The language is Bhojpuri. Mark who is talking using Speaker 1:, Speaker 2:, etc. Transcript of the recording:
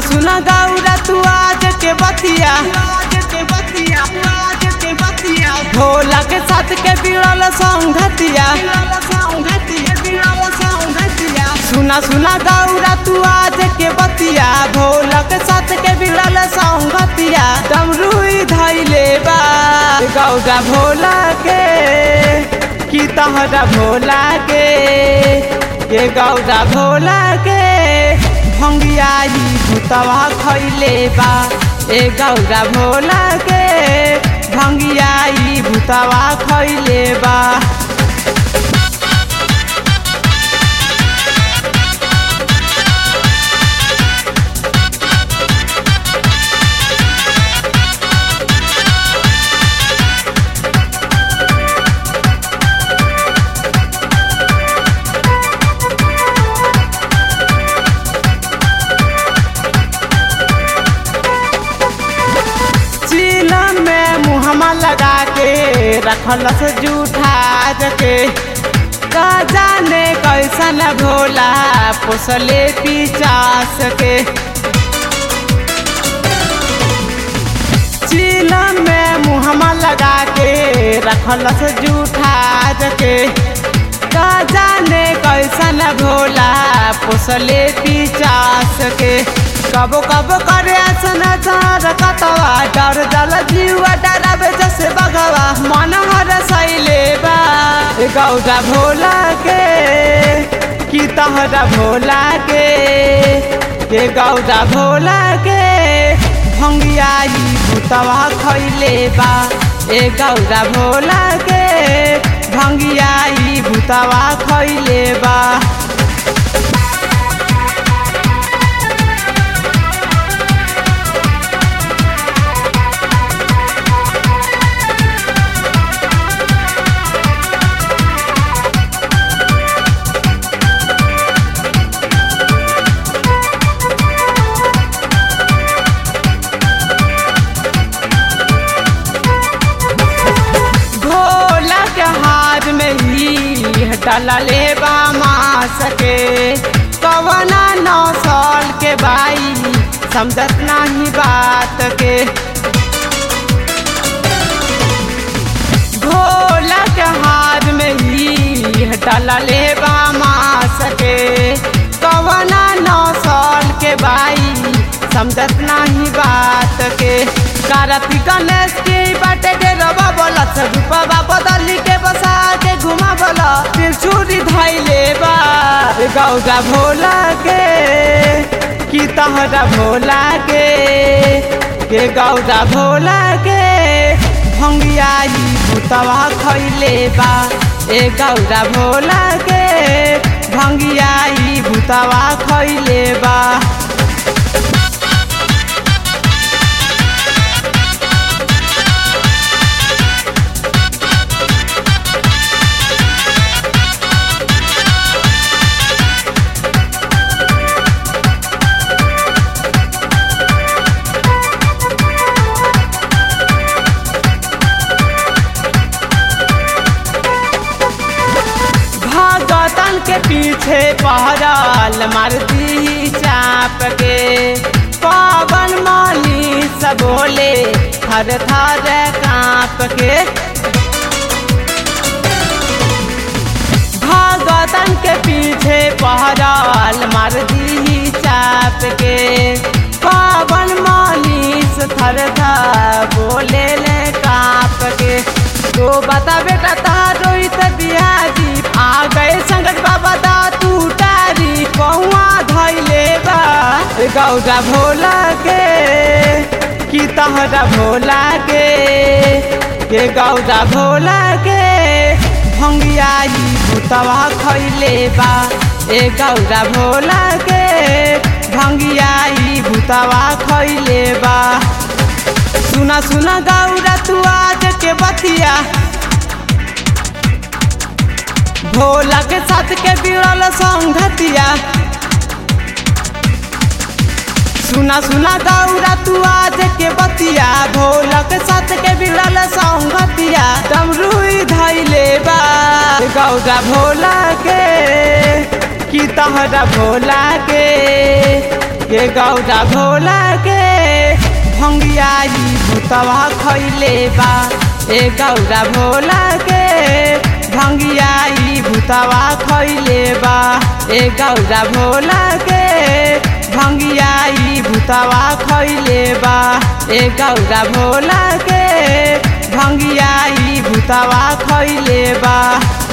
Speaker 1: सुना गौरा तू आज के बतिया भोला के साथ के बिड़ल संगतिया सुना सुना गौरा तू आज के बतिया भोला के साथ के बिड़ल संगतिया डमरुई धैले बा गौरा भोला के की तहरा भोला के के गौरा भोला के भंगियाई भूतवा खैले बा ए गौरा भोला के भंगियाई भूतवा खैले बा चीलम में मुहमा लगा के रखलस जूठा के का जाने कैसन भोला पोसले पिचास के चीलम में मुहमा लगा के रखलस जूठा के का जाने कैसन भोला पोसले पिचास के कबो कबो करे सन चार कतवा डर जल जीवा डराबे जैसे बगवा मन हर सैले बा ए गौरा भोला के की तहरा भोला के के गौरा भोला के भंगियाई भूतवा खैले बा ए गौरा भोला के भंगियाई भूतवा खैले बा भोला के हाथ में ही डलले बा मास के कवना नौ साल के बाई समझत नहीं बात के भोला के हाथ में ही डलले बा मास के कवना नौ साल के बाई समझत नहीं बात के कारती गणेश की बाटे के रबा बोला रूपा बदली के बसा के घुमा बोला त्रिशूरी धैले बा ए गौरा भोला के की तहरा भोला के के गौरा भोला के भंगियाई भूतवा खैले बा ए गौरा भोला के भंगियाई भूतवा खैले बा भगतन के पीछे पहरल मर्दी चाप के पवन माली सब बोले थर थर काँप के भगतन के पीछे पहरल मर्दी चाप के पवन माली थर थर बोले ले काँप के तो बता बेटा तारो बिहाजी आ गए संकट बाबा दा तू तारी कौआ धैले बा ए गौरा भोला के की तहरा भोला के के गौरा भोला के भंगियाई भूतवा खैले बा ए गौरा भोला के भंगियाई भूतवा खैले बा सुना सुना गौरा तू आज के बतिया भोला के साथ के बिड़ल संगतिया सुना सुना गौरा तू आज के बतिया भोला के साथ के बिड़ल संगतिया डमरुई धैले बा गौरा भोला के की तहरा भोला के के गौरा भोला के भंगियाई भूतवा खैले बा ए गौरा भोला के भंगियाई भूतवा खैले बा ए गौरा भोला के भंगियाई भूतवा खैले बा ए गौरा भोला के भंगियाई भूतवा खैले बा